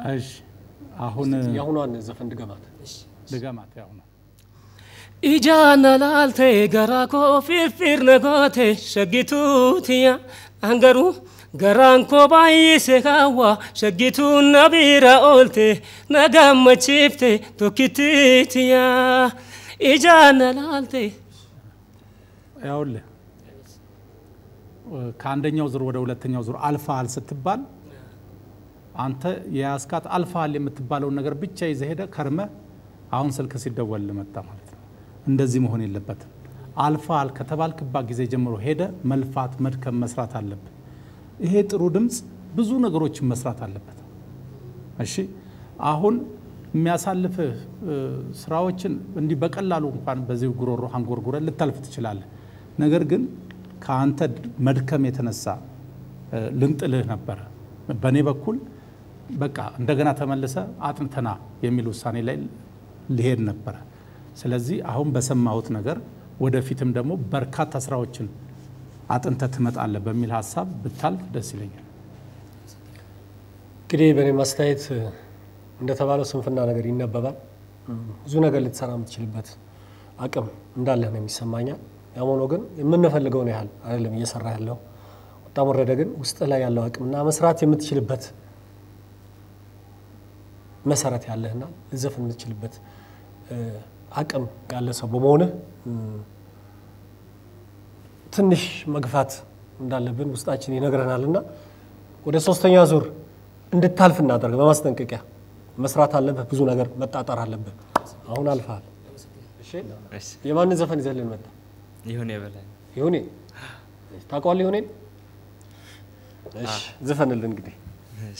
እሺ አሁን የአሁኗን ዘፈን ድገማት። ድገማት። ያው ነው Ijaana laaltee garaa koo firfirna goote shaggituutiya angaruu garaan koo baay'ise kaawwa shaggituun na bira oolte na gammachiifte tokkittiitiya ijaana laaltee ያውልህ ከአንደኛው ዙር ወደ ሁለተኛው ዙር አልፋሃል ስትባል አንተ የያዝካት አልፋሃል የምትባለውን ነገር ብቻ ይዘህ ሄደ ከርመ አሁን ስልክ ሲደወል መጣ ማለት ነው። እንደዚህ መሆን የለበትም። አልፋሃል ከተባልክባት ጊዜ ጀምሮ ሄደ መልፋት፣ መድከም፣ መስራት አለብን። ይሄ ጥሩ ድምፅ ብዙ ነገሮችን መስራት አለበት። እሺ አሁን የሚያሳልፍህ ስራዎችን እንዲህ በቀላሉ እንኳን በዚህ ጉሮሮ አንጎርጉረ ልታልፍ ትችላለህ። ነገር ግን ከአንተ መድከም የተነሳ ልንጥልህ ነበረ። በእኔ በኩል በቃ እንደገና ተመልሰ አጥንተና የሚል ውሳኔ ላይ ሊሄድ ነበረ። ስለዚህ አሁን በሰማሁት ነገር ወደፊትም ደግሞ በርካታ ስራዎችን አጥንተ ትመጣለህ በሚል ሀሳብ ብታልፍ ደስ ይለኛል። እንግዲህ በእኔ ማስተያየት እንደተባለው ስንፍና ነገር ይነበባል። ብዙ ነገር ልትሰራ የምትችልበት አቅም እንዳለህ ነው የሚሰማኛል። ያም ሆኖ ግን የምንፈልገውን ያህል አይደለም እየሰራ ያለው። ወጣም ወረደ ግን ውስጥ ላይ ያለው አቅምና መስራት የምትችልበት መሰረት ያለህና ልዘፍን የምትችልበት አቅም ያለ ሰው በመሆንህ ትንሽ መግፋት እንዳለብን ውስጣችን ይነግረናል እና ወደ ሶስተኛ ዙር እንድታልፍ እናደርግ በማስጠንቀቂያ መስራት አለብህ። ብዙ ነገር መጣጠር አለብህ። አሁን አልፈሃል። እሺ የማንን ዘፈን ይዘህልን መጣ? ይሁን የበላይ ይሁኔ ታውቀዋለህ? ይሁኔን እሺ፣ ዝፈንልን እንግዲህ እሺ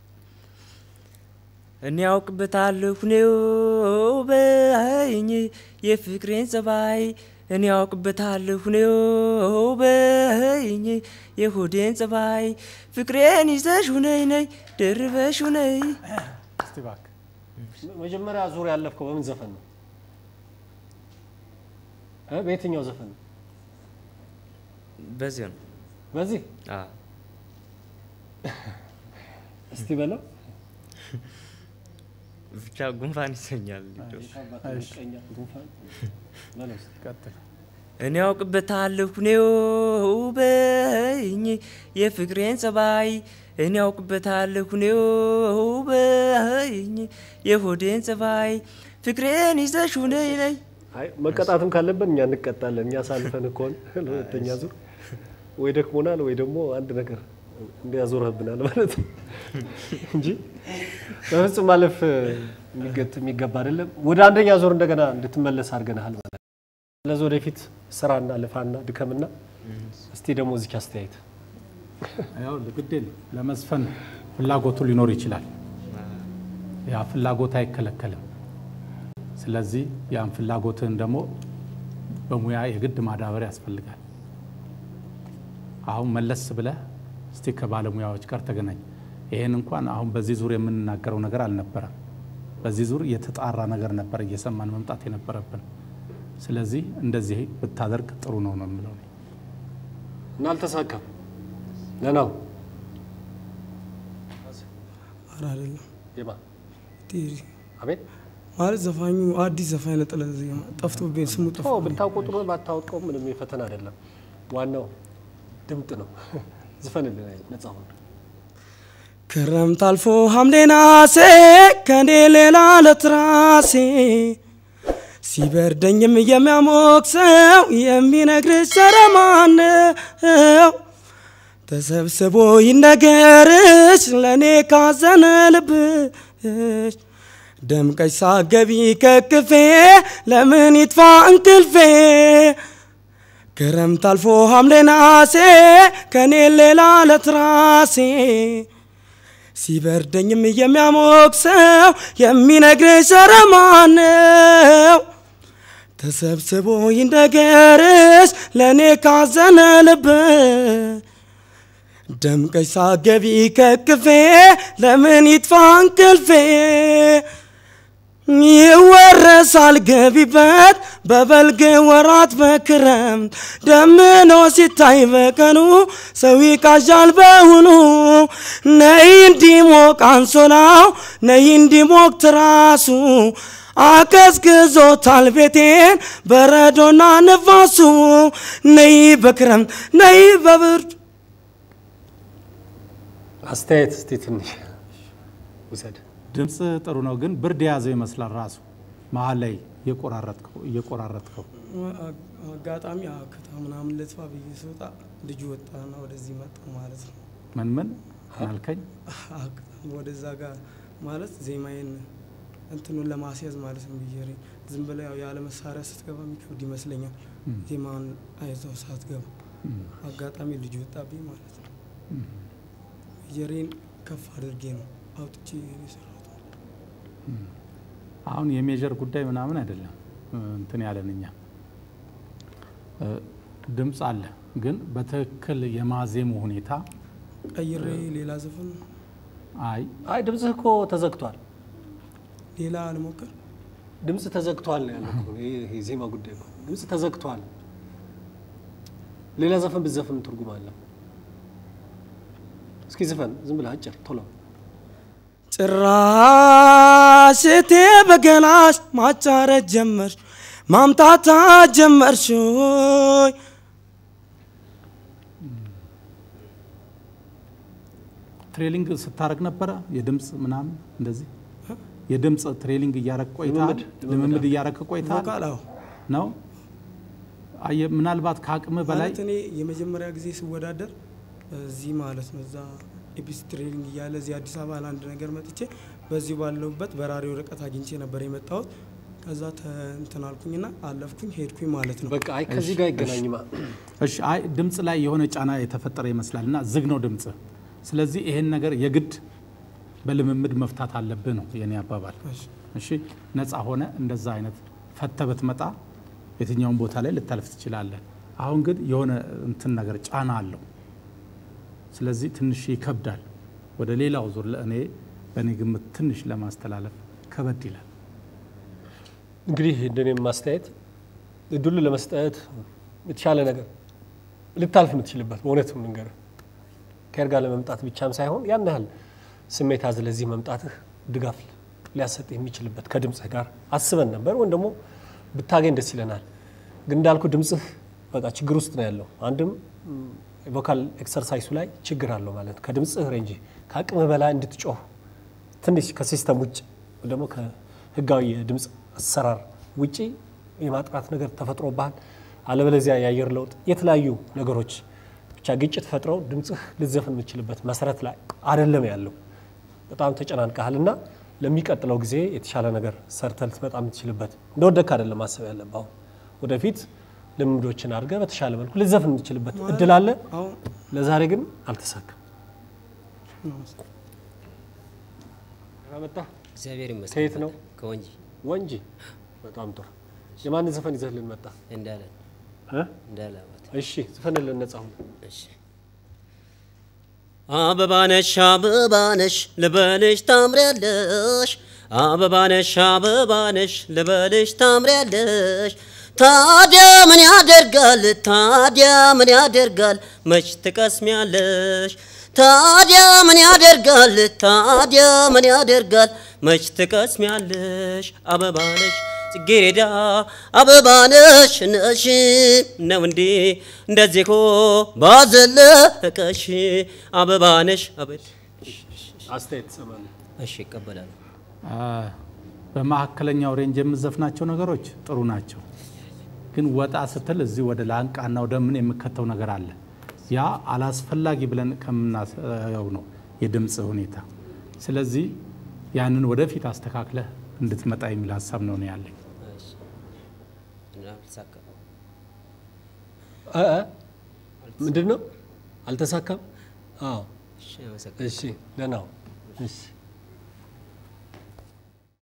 እኔ ያውቅበታለሁ ነው በይኝ የፍቅሬን ጸባይ እኔ ያውቅበታለሁ ነው በይኝ የሆዴን ጸባይ ፍቅሬን ይዘሽ ሁነይ ነይ ደርበሽ ሁነይ እስቲ እባክህ መጀመሪያ ዙር ያለፍከው በምን ዘፈን ነው? እ በየትኛው ዘፈን ነው? በዚህ ነው በዚህ አዎ እስቲ በለው ብቻ ጉንፋን ይሰኛል ቀኛ ጉንፋን በለው እስቲ። ቀጥል። እኔ ያውቅበታለሁ ነው በይኝ የፍቅሬን ጸባይ እኔ ያውቅበታለሁ ነው በይኝ የሆዴን ጸባይ ፍቅሬን ይዘሽ ሁነይ ነይ አይ መቀጣትም ካለብን እኛ እንቀጣለን። እኛ ሳልፈን ከሆነ ለሁለተኛ ዙር ወይ ደክሞናል ወይ ደግሞ አንድ ነገር እንዲያዞርብናል ማለት ነው እንጂ በፍጹም ማለፍ የሚገጥ የሚገባ አይደለም። ወደ አንደኛ ዙር እንደገና እንድትመለስ አድርገናል ማለት ነው። ስለዚህ ወደፊት ስራና ልፋና ድከምና እስቲ ደግሞ እዚች አስተያየት ያው ግድ የለም ለመዝፈን ፍላጎቱ ሊኖር ይችላል። ያ ፍላጎት አይከለከልም። ስለዚህ ያን ፍላጎትህን ደግሞ በሙያ የግድ ማዳበር ያስፈልጋል። አሁን መለስ ብለህ እስቲ ከባለሙያዎች ጋር ተገናኝ። ይሄን እንኳን አሁን በዚህ ዙር የምንናገረው ነገር አልነበረም። በዚህ ዙር የተጣራ ነገር ነበር እየሰማን መምጣት የነበረብን። ስለዚህ እንደዚህ ብታደርግ ጥሩ ነው ነው የምለው እኔ። እና አልተሳካም። ለናው ኧረ አይደለም የማ ቴሪ አቤት ማለት ዘፋኙ አዲስ ዘፋኝ ነጠለ ዜማ ጠፍቶብኝ ስሙ ቶ ጠፍቶ ብታውቀው ጥሩ ባታውቀው ምንም የፈተና አይደለም። ዋናው ድምጥ ነው። ዝፈንልን አይደል ነጻ ሁን። ክረምት አልፎ ሐምሌ ነሐሴ ከኔ ሌላ ለትራሴ ሲበርደኝም የሚያሞቅ ሰው የሚነግርሽ ኧረ ማነው? ተሰብስቦ ይነገርሽ ለእኔ ካዘነ ልብሽ ደምቀሽ ሳገቢ ከክፌ ለምን ይጥፋ እንቅልፌ ክረምት አልፎ ሐምሌ ነሐሴ ከኔ ሌላ ለትራሴ ሲበርደኝም የሚያሞቅ ሰው የሚነግርሽ ኧረ ማነው? ተሰብስቦ ይንደገርሽ ለእኔ ካዘነ ልብ ደምቀሽ ሳገቢ ከክፌ ለምን ይጥፋ እንቅልፌ ይወረሳል ገቢበት በበልግ ወራት በክረምት ደምኖ ሲታይ በቀኑ ሰው ይቃዣል በውኑ ነይ እንዲሞቅ አንሶላው ነይ እንዲሞቅ ትራሱ አቀዝቅዞታል ቤቴን በረዶና ነፋሱ ነይ በክረምት ነይ በብርድ አስተያየት እስቲ ትንሽ ውሰድ። ድምፅ ጥሩ ነው፣ ግን ብርድ የያዘው ይመስላል ራሱ መሀል ላይ እየቆራረጥከው እየቆራረጥከው አጋጣሚ አክታ ምናምን ልጥፋ ብዬ ስወጣ ልጁ ወጣና ወደዚህ መጣ ማለት ነው። ምን ምን አልከኝ? አጋጣሚ ወደዛ ጋር ማለት ዜማዬን እንትኑን ለማስያዝ ማለት ነው ብዬ ዝም ብለ ያው ያለ መሳሪያ ስትገባ የሚከብድ ይመስለኛል። ዜማን አይዘው ሳትገባ አጋጣሚ ልጁ ወጣብኝ ማለት ነው። ብየሬን ከፍ አድርጌ ነው አውጥቼ የሰራሁት ማለት ነው። አሁን የሜጀር ጉዳይ ምናምን አይደለም እንትን ያለን እኛ እ፣ ድምፅ አለ፣ ግን በትክክል የማዜሙ ሁኔታ ቀይሬ ሌላ ዘፈን አይ አይ ድምፅህ እኮ ተዘግቷል። ሌላ አልሞክር ድምፅ ተዘግቷል ነው ያለው እኮ። ይሄ ይሄ ዜማ ጉዳይ እኮ ድምፅ ተዘግቷል። ሌላ ዘፈን ብትዘፍን ምን ትርጉም አለው? እስኪ ዝፈን ዝም ብለህ አጭር ቶሎ። ጭራሽ እቴ በገላሽ ማጫረት ጀመርሽ ማምታታት ጀመርሽ ሆይ ትሬሊንግ ስታረግ ነበረ የድምፅ ምናምን እንደዚህ የድምፅ ትሬሊንግ እያረግ ቆይተሃል? ልምምድ- ልምምድ እያረግ ቆይተሃል ቮካል አዎ ነው? አየ ምናልባት ከአቅም በላይ ማለት እኔ የመጀመሪያ ጊዜ ስወዳደር እዚህ ማለት ነው እዛ ኤፒስ ትሬኒንግ እያለ እዚህ አዲስ አበባ ለአንድ ነገር መጥቼ በዚሁ ባለሁበት በራሪ ወረቀት አግኝቼ ነበር የመጣሁት። ከዛ ተ- እንትን አልኩኝና አለፍኩኝ ሄድኩኝ ማለት ነው። በቃ አይ ከዚህ ጋር ይገናኝማ። እሺ፣ አይ ድምፅ ላይ የሆነ ጫና የተፈጠረ ይመስላል እና ዝግ ነው ድምፅ። ስለዚህ ይሄን ነገር የግድ በልምምድ መፍታት አለብህ ነው የኔ አባባል። እሺ። እሺ፣ ነፃ ሆነ እንደዛ አይነት ፈተ ብትመጣ የትኛውን ቦታ ላይ ልታልፍ ትችላለህ። አሁን ግን የሆነ እንትን ነገር ጫና አለው። ስለዚህ ትንሽ ይከብዳል። ወደ ሌላው ዙር ለእኔ በእኔ ግምት ትንሽ ለማስተላለፍ ከበድ ይላል። እንግዲህ እንደኔም ማስተያየት እድሉ ለመስጠት የተሻለ ነገር ልታልፍ የምትችልበት በእውነትም ልንገር ከር ጋር ለመምጣት ብቻም ሳይሆን ያን ያህል ስሜት አዝለህ ለዚህ መምጣትህ ድጋፍ ሊያሰጥ የሚችልበት ከድምፅህ ጋር አስበን ነበር፣ ወይም ደግሞ ብታገኝ ደስ ይለናል። ግን እንዳልኩ ድምፅህ በቃ ችግር ውስጥ ነው ያለው። አንድም ቮካል ኤክሰርሳይሱ ላይ ችግር አለው ማለት ነው። ከድምፅህ ሬንጅ ከአቅምህ በላይ እንድትጮህ ትንሽ ከሲስተም ውጭ ወይ ደግሞ ከህጋዊ የድምፅ አሰራር ውጪ የማጥራት ነገር ተፈጥሮብሃል። አለበለዚያ የአየር ለውጥ፣ የተለያዩ ነገሮች ብቻ ግጭት ፈጥረው ድምፅህ ልትዘፍን የምችልበት መሰረት ላይ አይደለም ያለው። በጣም ተጨናንቀሃል እና ለሚቀጥለው ጊዜ የተሻለ ነገር ሰርተህ ልትመጣ የምትችልበት እንደወደክ አይደለም ማሰብ ያለብህ። አሁን ወደፊት ልምዶችን አድርገህ በተሻለ መልኩ ልትዘፍን የምትችልበት እድል አለ። አሁን ለዛሬ ግን አልተሳካም። መጣ እግዚአብሔር ይመስገን። ከየት ነው? ከወንጂ ወንጂ። በጣም ጥሩ። የማንን ዘፈን ይዘህልን መጣ? እንዳለ እ? እንዳለ አባት። እሺ ዝፈንልን ነጻ ሁን። እሺ አበባነሽ አበባነሽ ልበልሽ ታምሪያለሽ አበባነሽ አበባነሽ ልበልሽ ታምሪያለሽ ታዲያ ምን ያደርጋል ታዲያ ምን ያደርጋል መች ትቀስሚያለሽ ታዲያ ምን ያደርጋል ታዲያ ምን ያደርጋል መች ትቀስሚያለሽ አበባነሽ ጽጌረዳ አበባነሽ ነሽ ነው እንዴ እንደዚህ ኮ ባዘለቀሽ አበባነሽ አበድ አስተያየት ትሰማለህ? እሺ ይቀበላሉ። አ፣ በመካከለኛው ሬንጅ የምዘፍናቸው ነገሮች ጥሩ ናቸው፣ ግን ወጣ ስትል እዚህ ወደ ላንቃና ወደ ምን የምከተው ነገር አለ። ያ አላስፈላጊ ብለን ከምናየው ነው የድምፅ ሁኔታ። ስለዚህ ያንን ወደፊት አስተካክለህ እንድትመጣ የሚል ሀሳብ ነው እኔ ያለኝ። እሺ እና አልተሳካም። እ እ ምንድን ነው አልተሳካም? አዎ እሺ አመሰግናለሁ። እሺ ደህና ሁን። እሺ